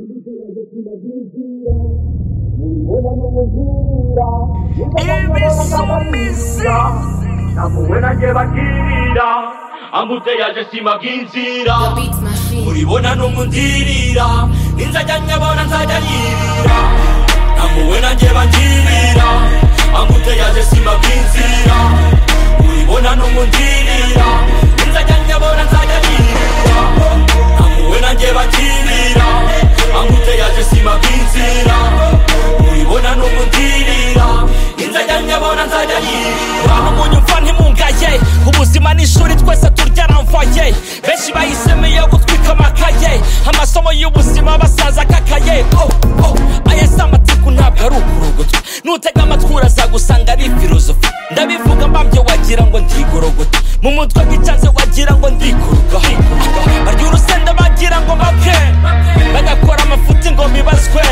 ubuzima bw'inzira mubibona n'umubwira ibisubizo navuwe nanjye bagirira amuteye aje sima bw'inzira Beats machine. muribona n'umudirira ninzajya nyabona nzajya nyirira namuwe nanjye bagirira amuteye aje sima bw'inzira muribona n'umudirira ninzajya nyabona nzajya nyirira namuwe nanjye bagirira amuteye aje sima bw'inzira muribona n'umudirira ninzajya nyabona nzajya nyirira munyumva ntimungaye ubuzima ni ishuri twese turyaramvaye benshi bahisemo iyo gutwika amakaye amasomo y'ubuzima basaza akakaye oh, oh. aya si amatiku ntabwo ari ukurogotwa nutega amatwi urazagusanga ari filozofi ndabivuga mbambye wagira ngo ndigorogota mu mutwe nk'icyanze wagira ngo ndikuruka barya urusenda bagira ngo bapfe bagakora amafuti ngo bibazwe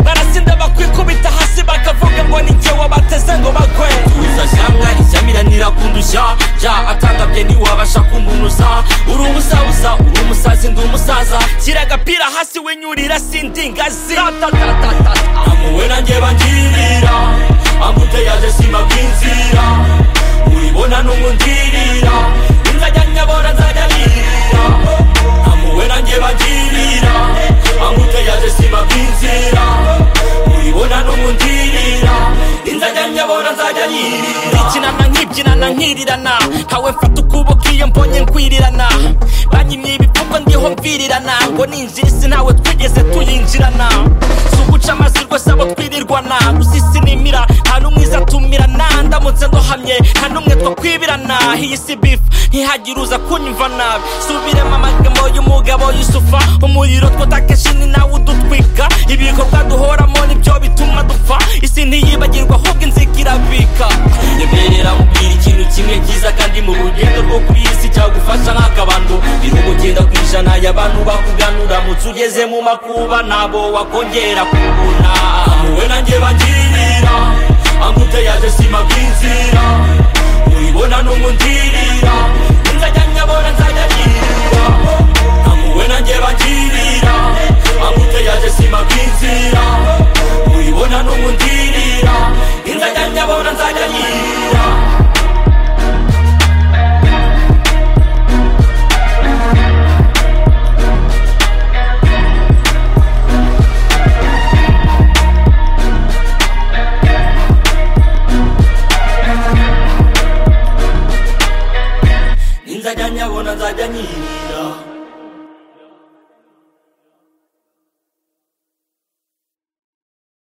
barasinda bakwikubita hasi bakavuga ngo ni jye wabateze ngo bagwe kuza shyanga ishyamira nirakundushya ja atangabye ntiwabasha kumunuza uri umusabusa uri umusazi ndi umusaza shyira agapira hasi winyurira sindi ingazi amuwe nanjye bangirira amuteye aje sima bw'inzira uribona n'umundirira inzajya nyabona nzajya nirira amuwe nanjye bangirira amuteye aje sima bw'inzira uribona n'umundirira inzajya nyabona nzajya nirira ikinana nkibyinana nkirirana ntawe mfata ukuboko iyo mbonye nkwirirana banyimye ibipfuko ndiho mvirirana ngo ninjira isi ntawe twigeze tuyinjirana si uguca amazi rwose abo twirirwana gusa isi nimira nta n'umwiza atumirana ndamutse ndohamye nta n'umwe twakwibirana iyi si bifu ntihagire uza kunyumva nabi subiremo amagambo y'umugabo yusufa umuriro twatakeshi ni nawe udutwika ibikorwa duhoramo nibyo bituma dupfa isi ntiyibagirwa ahubwo inzika irabika nyemerera mubwira ikintu kimwe cyiza kandi mu rugendo rwo kuri iyi si cyagufasha nk'akabando bihugu genda ku ijana y'abantu bakuganura mutse ugeze mu makuba nabo wakongera kubona wowe nanjye bangirira amuteye aje sima bw'inzira uribona n'umundirira inzajya nyabona nzajya nyirira amuwe nanjye bangirira amuteye aje sima bw'inzira uribona n'umundirira inzajya nyabona nzajya nyirira inzajya nyabona nzajya nyirira